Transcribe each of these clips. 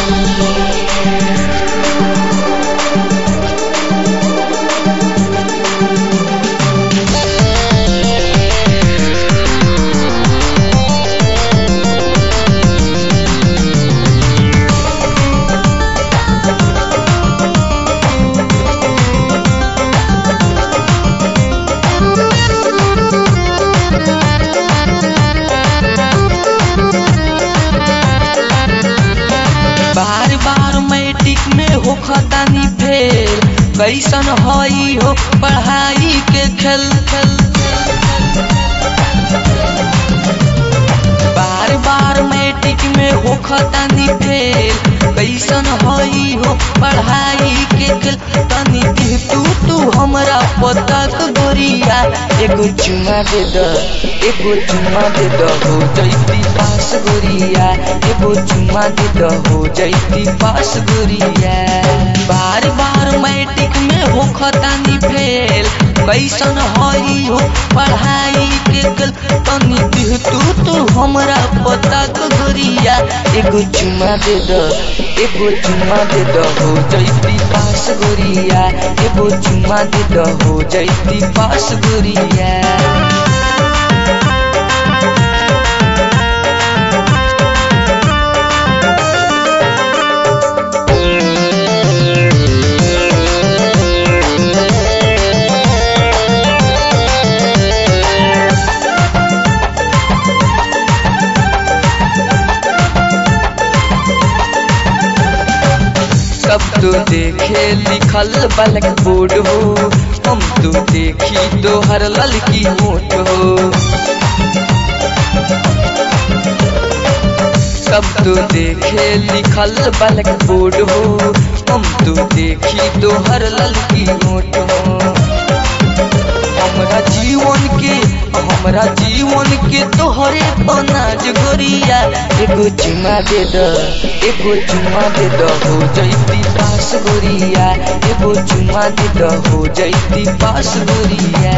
बार बार matric में हो खतानी fail कैसन हई हो पढ़ाई के खेल खेल बार बार मैट्रिक में हो खतानी फेल कैसन हई हो पढ़ाई के खेल तनी दे तू तू हमरा पता तो गोरिया एगो चुमा दे द एगो चुमा दे द हो जैती पास गोरिया एगो चुमा दे द हो जैती पास गोरिया बार बार मैट्रिक में हो खतानी फेल कैसन हई हो पढ़ाई के कल तनी दे तू तू हमरा पता तो गोरिया एगो चुमा दे द एगो चुमा दे द हो जैती पास गोरिया एगो चुमा दे द हो जैती पास गोरिया सब तो देखे लिखल बलक बोर्ड हो हम तो देखी तो हर ललकी होठ हो सब तो देखे लिखल बलक बोर्ड हो हम तो देखी तो हर ललकी होठ हो हमरा जीवन के हमरा जीवन के तोहरे अनाज गोरिया एगो चुमा दे द एगो चुमा दे द हो जैती पास गोरिया एगो चुमा दे द हो जैती पास गोरिया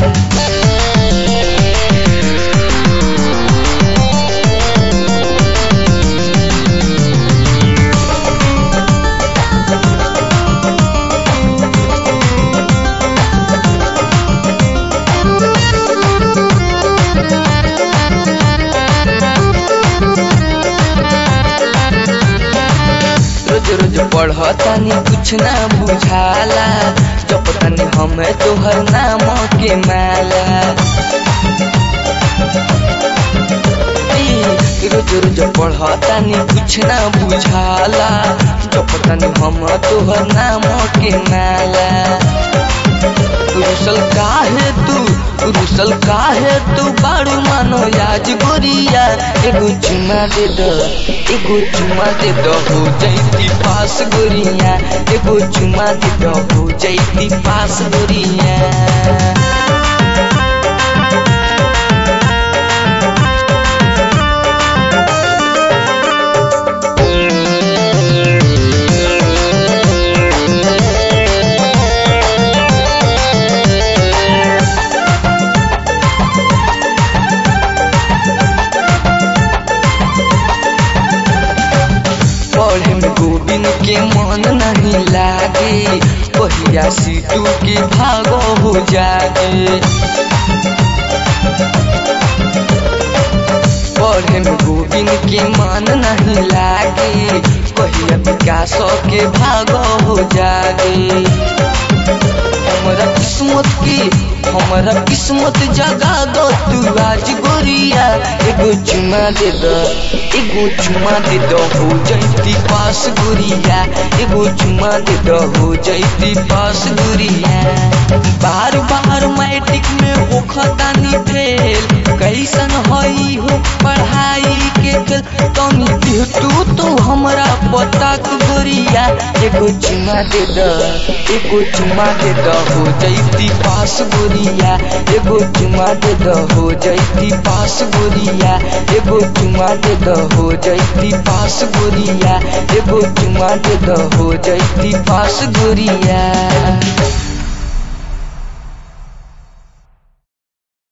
रोज रोज पढ़तानी कुछ ना बुझाला जब तनी हमें तोहर नाम के माला ई, रोज रोज पढ़तानी कुछ ना बुझाला जब तनी हम तोहर नाम के माला रुसल काहे तू रुसल काहे तू बाड़ू मानो याज गोरिया एगो चुमा दे द एगो चुमा दे द हो जैती पास गोरिया एगो चुमा दे द हो जैती पास गोरिया पढ़े में गोविंद के मन नहीं लागे पहिया सीटू के भागो हो जागे पढ़े में गोविंद के मन नहीं लागे पहिया विकास के भागो हो जागे हमरा किस्मत की हमरा किस्मत जगा दो तू आज गोरिया एगो चुमा दे द एगो चुमा दे द हो जैती पास गोरिया एगो चुमा दे द हो जैती पास गोरिया बार बार मैट्रिक में हो खतानी फेल कैसन हई हो पढ़ाई के खेल तनी दे तू तो हमरा पता के गोरिया एगो चुमा दे द एगो चुमा दे द हो जैती पास गोरिया एगो चुमा दे द हो जैती पास गोरिया एगो चुमा दे द हो जैती पास गोरिया एगो चुमा दे द हो जैती पास गोरिया